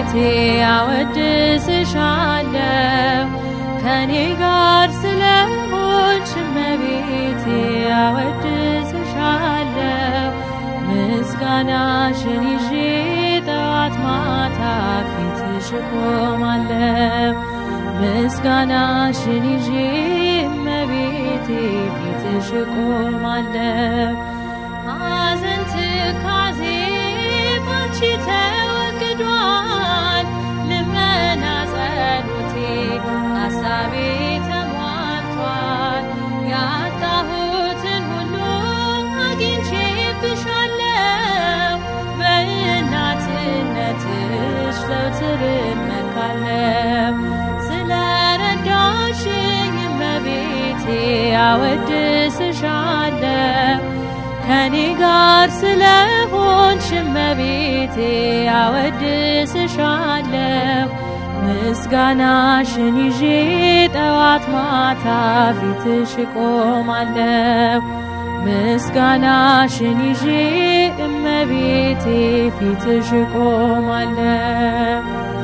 እመቤቴ አወድስሻለሁ ከኔ ጋር ስለሆንሽ እመቤቴ አወድስሻለሁ ምስጋናሽን ይዤ ጠዋት ማታ ፊትሽ እቆማለሁ ምስጋናሽን ይዤ እመቤቴ ፊትሽ እቆማለሁ ሐዘን ትካዜ ባንቺ ተወግዷል ልመና ጸሎቴ ሐሳቤ ተሟልቷል ያጣሁትን ሁሉ አግኝቼብሻለሁ በእናትነትሽ ዘውትር እመካለሁ ስለረዳሽኝ እመቤቴ አወድስሻለሁ ከኔ ጋር ስለሆንሽ እመቤቴ አወድስሻለሁ ምስጋናሽን ይዤ ጠዋት ማታ ፊትሽ እቆማለሁ ምስጋናሽን ይዤ እመቤቴ ፊትሽ እቆማለሁ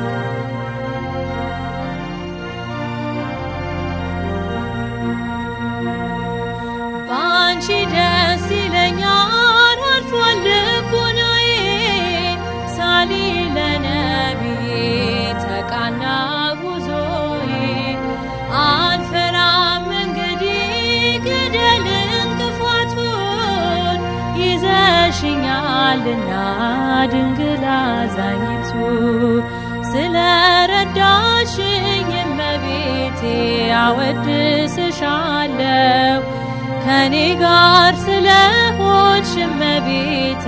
ባንቺ ደስ ይለኛል አልፏል ልቦናዬ ሳሊ ለነቢዬ ተቃና ጉዞዬ አልፈራም እንግዲህ ገደል እንቅፋቱን ይዘሽኛልና ድንግል አዛኝቱ ስለረዳሽኝ እመቤቴ አወድስሻለሁ ከኔ ጋር ስለሆንሽ እመቤቴ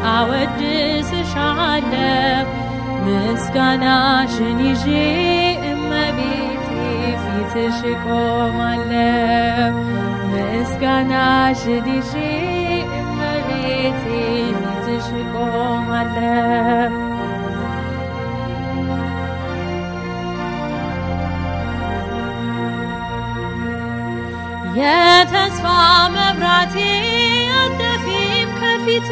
አወድስሻለሁ ምስጋናሽን ይዤ እመቤቴ ፊትሽ እቆማለሁ ምስጋናሽን ይዤ እመቤቴ ፊትሽ እቆማለሁ የተስፋ መብራቴ አጠፊም ከፊቴ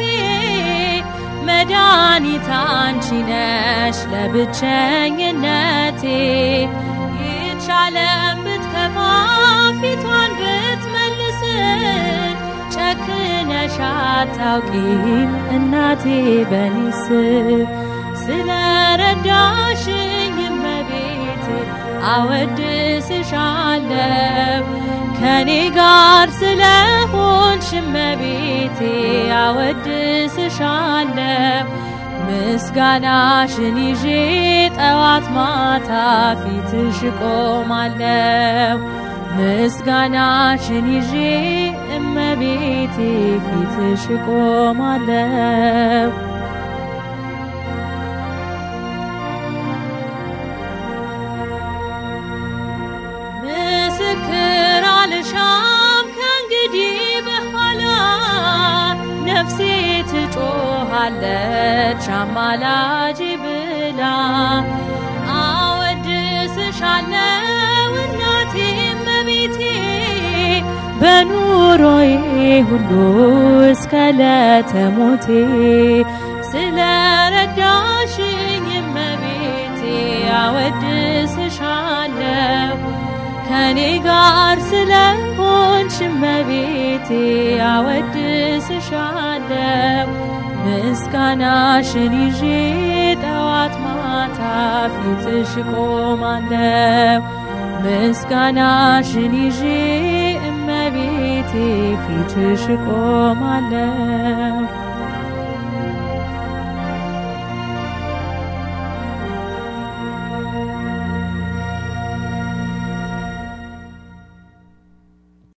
መድኃኒት አንቺ ነሽ ለብቸኝነቴ ይቻለም ብትከፋ ፊቷን ብትመልስ ጨክነሽ አታውቂም እናቴ በኒስ ስለረዳሽኝ እመቤቴ አወድስሻለሁ ከኔ ጋር ስለሆንሽ እመቤቴ አወድስሻለሁ ምስጋናሽን ይዤ ጠዋት ማታ ፊትሽ እቆማለሁ ምስጋናሽን ይዤ እመቤቴ ፊትሽ እቆማለሁ ምስክር አልሻም ከእንግዲህ በኋላ ነፍሴ ትጮኻለች አማላጅ ብላ አወድስሻለሁ እናቴ እመቤቴ በኑሮዬ ሁሉ እስከ ለተሞቴ ስለረዳሽኝ እመቤቴ አወድስሻለሁ ከኔ ጋር ስለሆንሽ እመቤቴ አወድስሻለሁ ምስጋናሽን ይዤ ጠዋት ማታ ፊትሽ እቆማለሁ ምስጋናሽን ይዤ እመቤቴ ፊትሽ እቆማለሁ